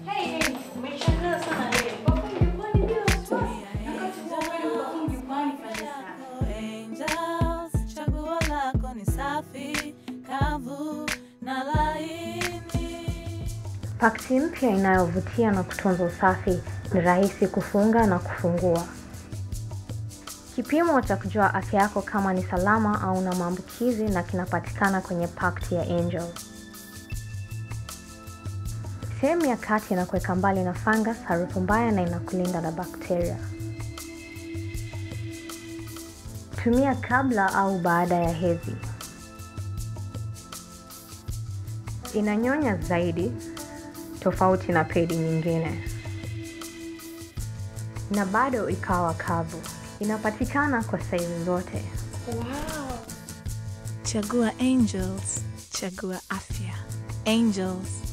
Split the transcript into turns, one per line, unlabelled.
Hey, hey, umeshangaa sana leo. Perform jukwani bila wasiwasi. Wakati huo wewe perform jukwani fanya sana.
Angels, chaguo lako ni safi, kavu na laini.
Pakti mpya inayovutia na kutunza usafi ni rahisi kufunga na kufungua. Kipimo cha kujua afya yako kama ni salama au na maambukizi na kinapatikana kwenye pakti ya Angel. Sehemu ya kati inakuweka mbali na fungus, harufu mbaya na inakulinda na bakteria. Tumia kabla au baada ya hedhi. Inanyonya zaidi tofauti na pedi nyingine, na bado ikawa kavu. Inapatikana kwa saizi zote.
Chagua Angels, chagua afya. Angels,